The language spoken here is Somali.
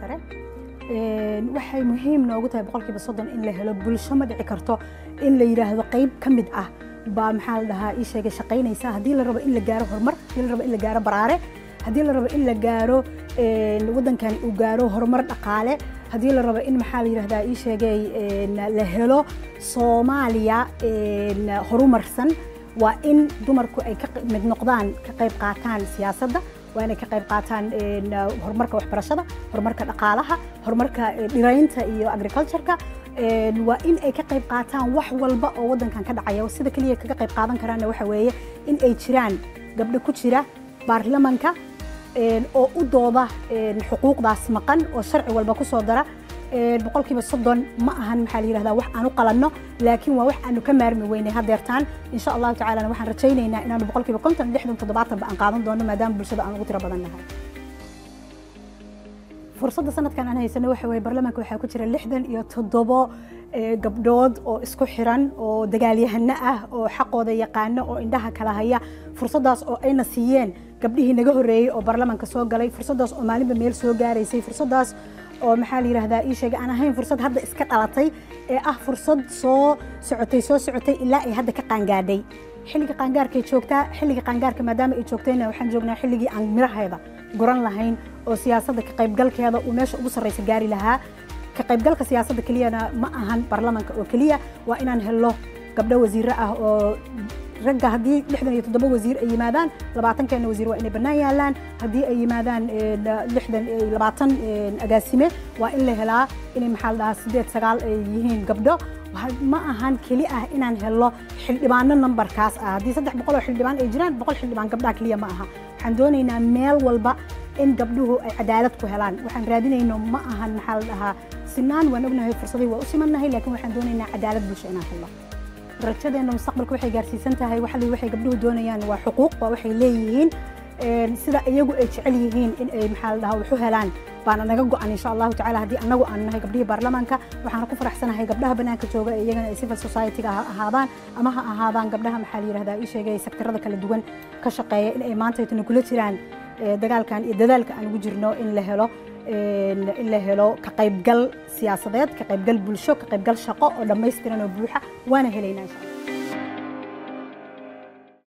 sare waxay muhiim noogu tahay boqolkiiba soddon in la helo bulsho ma dhici karto in la yidhaahdo qayb ka mid ah baa maxaa la dhahaa ii sheegay shaqaynaysa haddii la rabo in la gaaro horumar haddii la rabo in la gaaro baraare haddii la rabo in la gaaro waddankan uu gaaro horumar dhaqaale haddii la rabo in maxaa la yidhahdaa ii sheegay la helo soomaaliya horumarsan waa in dumarku ay ka mid noqdaan ka qayb qaataan siyaasadda waa inay ka qayb qaataan horumarka waxbarashada horumarka dhaqaalaha horumarka dhiraynta iyo agricultureka waa in ay ka qayb qaataan wax walba oo waddankan ka dhacaya sida keliya kaga qayb qaadan karaanna waxa weeye in ay jiraan gabdho ku jira baarlamanka oo u dooda xuquuqdaas maqan oo sharci walba ku soo dara boqolkiiba soddon ma ahan maxaa la yidhahdaa wax aan u qalanno laakiin waa wax aanu ka maarmi weynay hadeertaan insha allahu tacala waxaan rajaynaynaa inaanu boqolkiiba konton lixdan toddobaatanba aan qaadan doono maadaama bulshada aan ugu tiro badan nahay fursadda sanadkan aan haysano waxa weye baarlamaanka waxaa ku jira lixdan iyo toddobo gabdhood oo isku xiran oo dagaalyahano ah oo xaqooda yaqaano oo indhaha kala haya fursaddaas oo ayna siiyeen gabdhihii naga horreeyey oo baarlamaanka soo galay fursaddaas oo maalinba meel soo gaaraysay fursaddaas oo maxaa la yidhahdaa ii sheegay aan ahayn fursad hadda iska dhalatay ee ah fursad soo socotay soo socotay ilaa ay hadda ka qaangaadhay xilliga qaangaarkay joogtaa xilliga qaangaarka maadaama ay joogtayna waxaan joognaa xilligii aan miraheeda guran lahayn oo siyaasadda ka qaybgalkeeda uu meesha ugu sarraysa gaari lahaa ka qaybgalka siyaasadda keliyana ma ahan baarlamaanka oo keliya waa inaan helno gabdho wasiiro ah oo ragga haddii lixdan iyo toddoba wasiir ay yimaadaan labaatankeena wasiir waa inay bannaan yaalaan haddii ay yimaadaan lixdan labaatan agaasime waa in la helaa inay maxaa la dhahaa sideed sagaal ay yihiin gabdho ma ahan keli ah inaan helo xildhibaano nambarkaas ah haddii saddex boqol oo xildhibaan ay jiraan boqol xildhibaan gabdhaha keliya ma aha waxaan doonaynaa meel walba in gabdhuhu ay cadaalad ku helaan waxaan raadinayno ma ahan maxaa la dhahaa sinaan waan ognahay fursaday waa u simannahay laakiin waxaan doonaynaa cadaalad bulsho inaan helno rajadeena mustaqbalka waxay gaarsiisan tahay waxali waxay gabdhuhu doonayaan waa xuquuq waa waxay leeyihiin sida iyagu ay jecel yihiin in ay maxaa la dhahaa waxu helaan baana naga go-an insha allahu tacala haddii annagu aan nahay gabdhihii baarlamaanka waxaana ku faraxsanahay gabdhaha bannaanka jooga ee iyagana ay civil society-ga ha ahaadaan ama ha ahaadaan gabdhaha maxaa la yidhahdaa ii sheegay sektarada kala duwan ka shaqeeya in ay maanta aytuna kula jiraan dagaalkan iyo dadaalka aan ugu jirno in la helo in la helo ka qaybgal siyaasadeed ka qaybgal bulsho ka qaybgal shaqo oo dhammaystiran oo buuxa waana helaynaa insha allah